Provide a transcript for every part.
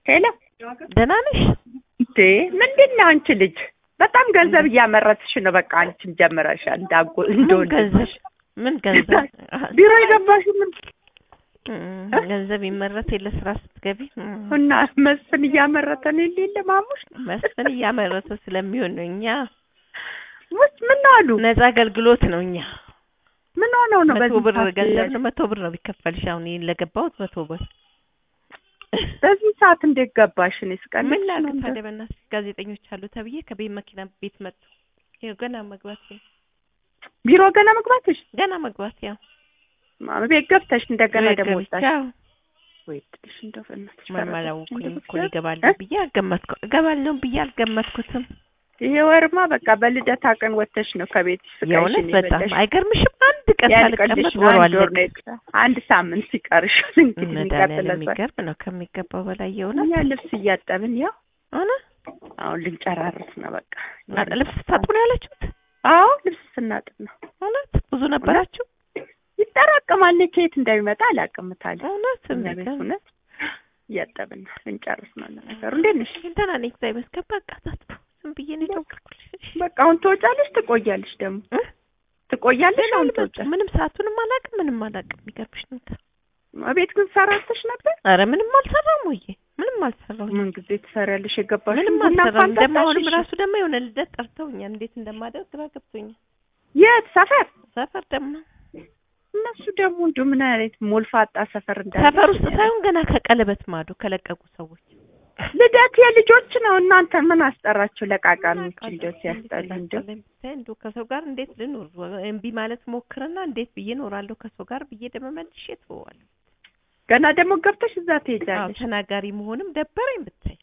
ሄሎ ደህና ነሽ? እንዴ ምንድን ነው አንቺ ልጅ በጣም ገንዘብ እያመረትሽ ነው። በቃ አንቺም ጀምረሻል። እንዳጎ ምን እንደወንድ ገንዘብ ምን ገንዘብ ቢሮ የገባሽው ምን እም፣ ገንዘብ ይመረት የለ ስራ ስትገቢ እም፣ እና መስፍን እያመረተ ነው የለ የለ ማሙሽ መስፍን እያመረተ ስለሚሆን ነው። እኛ ውስጥ ምን ነው አሉ ነፃ አገልግሎት ነው። እኛ ምን ሆነው ነው መቶ በዚህ ብር ሰዓት ገንዘብ ነው። መቶ ብር ነው ቢከፈልሽ። አሁን ይሄን ለገባሁት መቶ ብር በዚህ ሰዓት እንዴት ገባሽ? እኔ ስቀልድ ምን ላድርግ ነው ታዲያ? በእናትሽ ጋዜጠኞች አሉ ተብዬ ከቤት መኪና ቤት መጡ። ይኸው ገና መግባት ቢሮ ገና መግባትሽ ገና መግባት ያው ማም ቤት ገብተሽ እንደገና ቤት ደግሞ ገብቼ ወጣሽ አዎ፣ ወይ ትንሽ እንደው በእናትሽ ምንም ፈረደሽ አላወኩኝም እንደው እኮ ብቻ። እገባለሁ ብዬ አልገመትኩ እገባለሁ ብዬ አልገመትኩትም። ይሄ ወርማ በቃ በልደታ ቀን ወጥተሽ ነው ከቤት የእውነት በጣም አይገርምሽም? አንድ ቀን ያልቀልሽ ሳልቀመጥ ነው። ወሩ አንድ ወር አለቀ። ነው የቀረ- አንድ ሳምንት ሲቀርሻል እንግዲህ መድኃኒዓለም የሚቀጥለው ሰ- የሚገርም ነው ከሚገባው በላይ የእውነት እኛ ልብስ እያጠብን ያው ሆነ። አሁን ልንጨራርስ ነው በቃ። ልብስ ታጥቡ ነው ያለችሁት? አዎ ልብስ ስናጥብ ነው። እውነት ብዙ ነበራችሁ? ይጠራቀማል። ከየት እንደሚመጣ አላውቅም። ታዲያ እውነት እኛ ቤት የሚገርም እውነት እያጠብን ነው ልንጨርስ ነው ነገሩ። እንዴት ነሽ? ደህና ነኝ እግዚአብሔር ይመስገን። በቃ ታጥቡ ዝም ብዬ ነው የደወልኩልሽ። በቃ አሁን ትወጫለሽ፣ ትቆያለሽ ደግሞ እ? ትቆያለሽ። አሁን አልመጡም። ትወጫለሽ። ምንም ሰዓቱንም አላውቅም ምንም አላውቅም። የሚገርምሽ ነገር ቤት ግን ሰራተሽ ነበር? ኧረ ምንም አልሰራም ወይ ምንም አልሰራሁኝ። ምን ጊዜ ትሰሪያለሽ? የገባሽ ምንም ቡና አልሰራም። እንኳን ደግሞ አሁንም ጠጣሽ? ራሱ ደግሞ የሆነ ልደት ጠርተውኛል። እንዴት እንደማደርግ ግራ ገብቶኛል። የት ሰፈር? ሰፈር ደግሞ እነሱ ደግሞ እንዲሁ ምን አይነት ሞልፋጣ ሰፈር እንዳለ ሰፈር ውስጥ ሳይሆን ገና ከቀለበት ማዶ ከለቀቁ ሰዎች ልደት የልጆች ነው። እናንተ ምን አስጠራችሁ? ለቃቃሚዎች እንደው ሲያስጠሉ እንደው እንደው ከሰው ጋር እንዴት ልኖር? እምቢ ማለት ሞክርና እንዴት ብዬ እኖራለሁ ከሰው ጋር ብዬ ደግሞ መልሼ ትወዋለሁ። ገና ደግሞ ገብተሽ እዛ አዎ ትሄጃለሽ። ተናጋሪ መሆንም ደበረኝ ብታይ።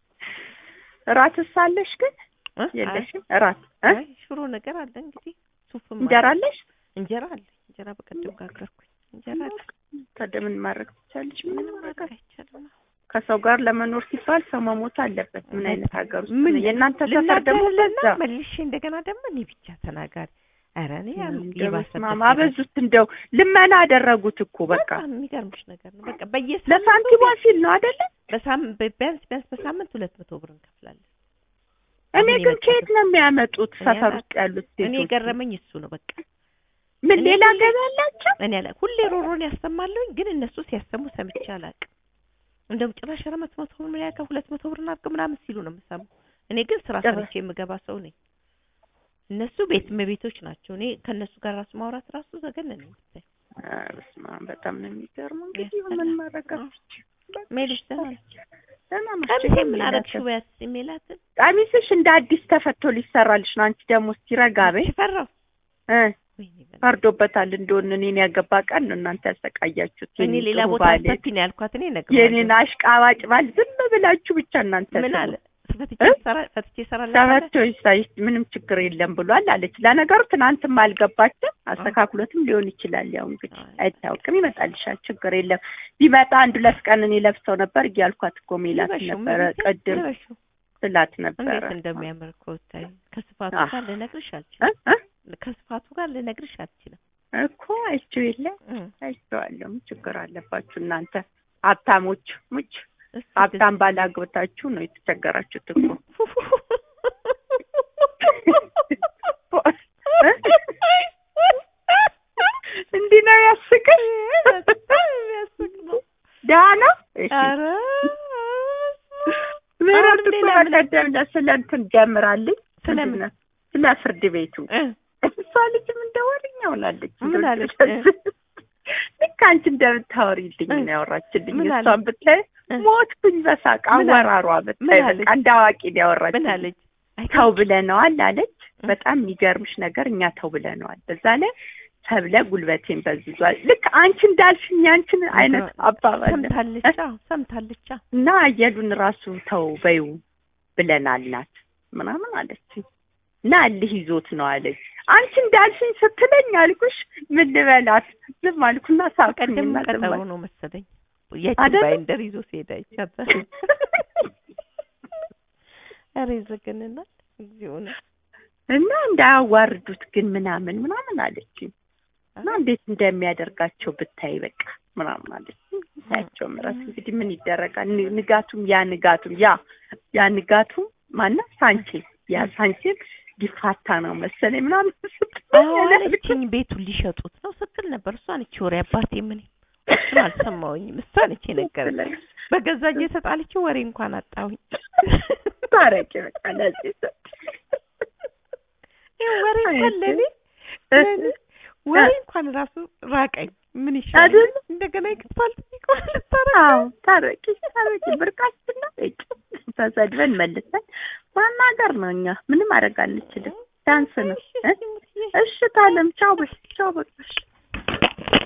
እራትስ አለሽ ግን እ? የለሽም? እራት እ? አይ ሽሮ ነገር አለ እንግዲህ ሱፍም እንጀራ አለ። አለሽ? እንጀራ አለ። እንጀራ በቀደም ጋገርኩኝ። እንጀራ አለ። ታዲያ ምን ማድረግ ትቻለሽ? ምንም ምንም ማድረግ ማድረግ አይቻልም። ከሰው ጋር ለመኖር ሲባል ሰው መሞት አለበት። ምን አይነት ሀገር ውስጥ ምን ነው? የእናንተ ሰፈር ደግሞ ልናገርልና በዛ መልሼ እንደገና ደግሞ እኔ ብቻ ተናጋሪ። ኧረ እኔ ያም እንደው ይባሰበት በስመ አብ ነገር። አበዙት። እንደው ልመና አደረጉት እኮ በቃ በጣም የሚገርምሽ ነገር ነው። በቃ በየሳምንቱ ለሳንቲሟ ሲል ነው አይደለ? በሳምንት ቢያንስ ቢያንስ በሳምንት ሁለት መቶ ብር እንከፍላለን። እኔ አሁን ግን የመጣሁት- ከየት ነው የሚያመጡት? እኔ ሰፈር አላውቅም። ውስጥ ያሉት እኔ ሴቶች የገረመኝ እሱ ነው። በቃ ምን እኔ ሌላ ሁሌ- ገቢ ያላቸው? እኔ አላ ሁሌ ሮሮን ያሰማለሁኝ፣ ግን እነሱ ሲያሰሙ ሰምቼ አላውቅም። እንደውም ጭራሽ ኧረ መቶ መቶ ብር ምን ያልከው ሁለት መቶ ብር እናድርግ ምናምን ሲሉ ነው የምሰማው። እኔ ግን ስራ ጭራሽ። ሰርቼ የምገባ ሰው ነኝ። እነሱ ቤት እመቤቶች ናቸው። እኔ ከእነሱ ጋር ራሱ ማውራት ራሱ ዘገን ነኝ። ኧረ በስመ አብ በጣም ነው የሚገርመው። እንግዲህ ያስጠላል። ምን ማድረግ አዎ። አትችይም። ሜልሽ ደህና ነች? ደህና ነች። ቀሚሴ ምን ሜላትን- አደረግሽው? በያት ሜላትን ቀሚስሽ እንደ አዲስ ተፈቶ ሊሰራልሽ ነው። አንቺ ደግሞ እስኪ ረጋ በይ ፈራው እ ወይኔ በእናትህ። ፈርዶበታል እንደሆነ እኔን ያገባ ቀን ነው እናንተ ያሰቃያችሁት። እኔ የኔን ሌላ ጥሩ ቦታ ባል፣ ሰፊ ነው ያልኳት። እኔ የኔን እነግረዋለሁ። አሽቃባጭ ባል ዝም ብላችሁ ብቻ እናንተ ምን ስሙ። አለ ፈትቼ እ? ሰራ ፈትቼ እሰራለሁ። ተፈቶ ይሳይ ምንም ችግር የለም ብሏል አለች። ለነገሩ ትናንትም አልገባችም አስተካክሎትም ሊሆን ይችላል። ያው እንግዲህ አይ። አይታወቅም፣ ይመጣልሻል፣ ችግር የለም። ቢመጣ አንድ ሁለት ቀን እኔ ለብሰው ነበር እያልኳት እኮ ሜላት ልበሽው፣ ነበረ እመቤቴ፣ ቅድም ልበሽው። ስላት ነበረ እንዴት እንደሚያምር እኮ ብታይ። ከስፋቱ አህ። ጋር ልነግርሽ እ? አልችልም። እ? ከስፋቱ ጋር ልነግርሽ አልችልም። እኮ አይቼው የለ እ። አይቼዋለሁ። ምን ችግር አለባችሁ እናንተ ሀብታሞች ሙች እስኪ ሀብታም ባላግብታችሁ ነው የተቸገራችሁት እኮ እንዲህ ነው ያስቅል በጣም የሚያስቅ ነው። ደህና ነው እሺ ኧረ ምህረት አሁን እኮ ሌላ ምን- በቀደም ዕለት ስለ እንትን ጀምራለች ስለምን? ምንድን ነው? ስለ ፍርድ ቤቱ እ። እሷ ልጅም እንደ ወሬኛ ሆናለች ምን እንደው አለች? ልክ አንቺ እንደምታወሪልኝ እ። ነው ያወራችልኝ ምን እሷን አለች? ብታይ እ። ሞትኩኝ በሳቅ ምን አለች? አወራሯ ብታይ ምን በቃ አለች? እንደ አዋቂ ነው ምን ያወራችልኝ አለች? ተው ብለነዋል አለች እ። በጣም የሚገርምሽ ነገር እኛ ተው ብለነዋል በዛ ላይ ተብለ ጉልበቴን በዝዟል ልክ አንቺ እንዳልሽኝ ያንቺን አይነት አባባል ነው። ሰምታለች። አዎ ሰምታለች። አዎ እና አየሉን ራሱ ተው በይው ብለናል ናት ምናምን አለች እና እልህ ይዞት ነው አለች አንቺ እንዳልሽኝ ስትለኝ አልኩሽ ምን ልበላት ዝም አልኩና ቀደም ሳቅኩኝና ዝም ቀጠሮ አልኩ ነው መሰለኝ ያቺ አይደለ? ባይንደር ይዞ ሲሄድ አይቻታል። ኧረ ይዘገንናል። እግዚኦ ነው። እና እንዳያዋርዱት ግን ምናምን ምናምን አለች እና እንዴት እንደሚያደርጋቸው ብታይ በቃ ምናምን አለች ታያቸው ምረት እንግዲህ ምን ይደረጋል። ን- ንጋቱም ያ ንጋቱም ያ ያ ንጋቱም ማነው ሳንቼ ያ ሳንቼም ሊፋታ ነው መሰለኝ ምናምን ስትለኝ እኔ አለችኝ ቤቱን ሊሸጡት ነው ስትል ነበር። እሷ ነች ወሬ አባቴ ምን እሱን አልሰማሁኝም። እሷ ነች የነገረኝ። በገዛ እጄ ተጣልቼ ወሬ እንኳን አጣሁኝ። ታረቂ በቃ ለዚህ ሰው ይሄ ወሬ እንኳን ለኔ ለኔ ወሬ እንኳን ራሱ ራቀኝ። ምን ይሻላል? አይደል? እንደገና የክትፋልት ቢቆል ልታረቅ አዎ ታረቂ ታረቂ ብርቃችንና እጭ ተሰድበን መልሰን ማናገር ነው። እኛ ምንም ማድረግ አንችልም። ዳንስ ነው። እ? እሺ ታለም ቻው በሽ ቻው በቃ እሺ